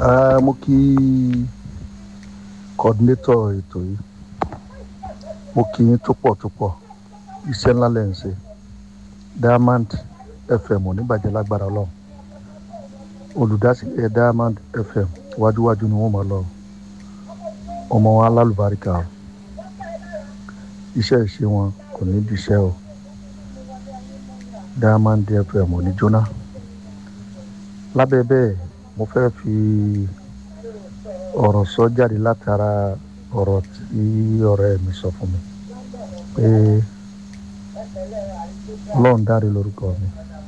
Ah, mo kí coordinator ètò yìí mo kí yín tó pọ̀ tó pọ̀ iṣẹ́ ńlá lẹ̀ ń ṣe diamond fm oníbàjẹ́ lágbára ọlọ́run olùdásílẹ̀ diamond fm wájúwájú ni wọ́n máa lọ ọmọ wọn alálùbáríkà o iṣẹ́ ìṣe wọn kò ní díṣẹ́ o diamond fm ò ní jóná lábẹ́ bẹ́ẹ̀ mo fẹ́ fi ọ̀rọ̀ sọ jáde látara ọ̀rọ̀ tí ọ̀rẹ́ mi sọ fún mi pé ọlọ́run dáre lórúkọ mi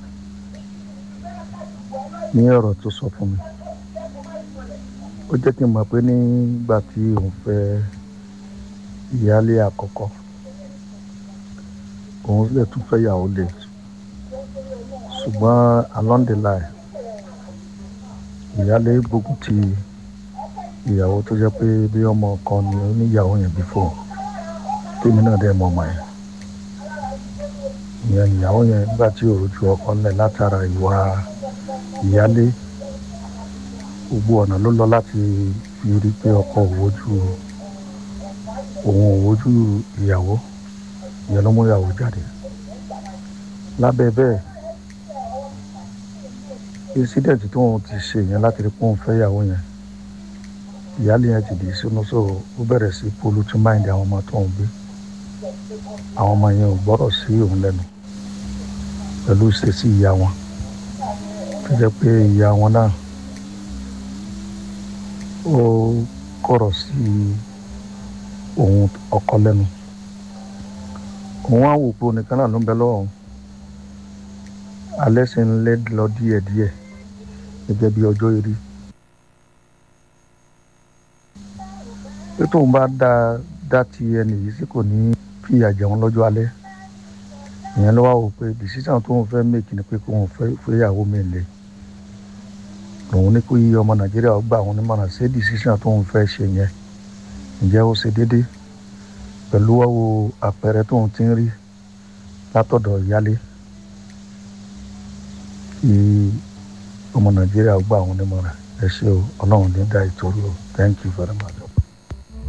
ní ọ̀rọ̀ tó sọ fún mi ó jẹ́ kí n mọ̀ pé nígbà tí òun fẹ́ ìyáálé àkọ́kọ́ òun lè tún fẹ́ yàwó lè ṣùgbọ́n along the line ìyáálé gbógun ti ìyàwó tó jẹ́ pé bí ọmọ kan ni oníyàwó yẹn bí fóun tèmi náà dẹ̀ mọ̀ ọmọ yẹn ìyẹn ìyàwó yẹn nígbà tí òrojú ọkọ ńlẹ̀ látara ìwà ìyáálé gbogbo ọ̀nà ló lọ láti fi rí pé ọkọ òwojú òun òwojú ìyàwó ìyẹn ló mú ìyàwó jáde lábẹ́ bẹ́ẹ̀ incident tí wọn ti ṣe yẹn láti rí pé òun fẹ́ ìyàwó yẹn ìyáálé yẹn ti dì í sínú so ó bẹ̀rẹ̀ sí polluting mind àwọn ọmọ tó ń gbé àwọn ọmọ yẹn ò gbọ́dọ̀ sí òun lẹ́nu pẹ̀lú ìṣesí ìyá wọn tó jẹ́ pé ìyá wọn náà ó kọ̀rọ̀ sí òun ọkọ lẹ́nu òun á wò pé onìkan náà ló ń bẹ lọ́wọ́ òun alẹ́ sì ń lé lọ díẹ̀díẹ̀ gẹ́gẹ́ bí ọjọ́ eré pé tóun bá dá dá ti ẹnì yìí sí kò ní fìyà jẹun lọ́jọ́ alẹ́ ìyẹn ló wá wò pé decision tóun fẹ́ make ni pé kóun fẹ́ fẹ́yàwó mi lè òun ní kó yí ọmọ nàìjíríà gbà òun nímọ̀ràn ṣé decision tóun fẹ́ ṣe yẹn ǹjẹ́ ó ṣe déédé pẹ̀lú wáwo àpẹẹrẹ tóun ti ń rí látọ̀dọ̀ ìyálé kí ọmọ nàìjíríà gbà òun nímọ̀ràn ẹ ṣé o ọlọ́run ní dá ìtòrí o thank you very much.